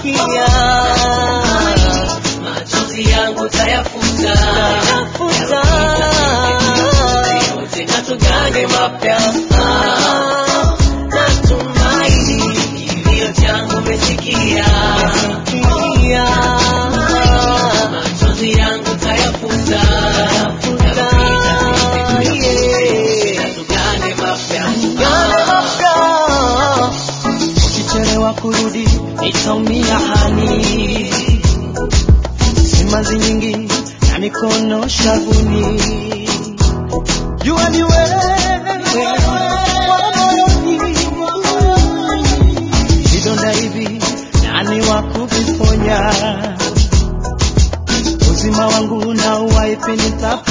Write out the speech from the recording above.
umesikia machozi yangu tayafuta tafuta yote na tugane mapya natumaini kilio changu umesikia umesikia machozi yangu tayafuta tafuta yeah. na tugane mapya Yale mapya ukichelewa kurudi nitaumia hani simanzi nyingi na mikono shavuni jua ni wewe wa moyoni. vidonda hivi nani wa kuviponya uzima wangu na uwaipe nitapo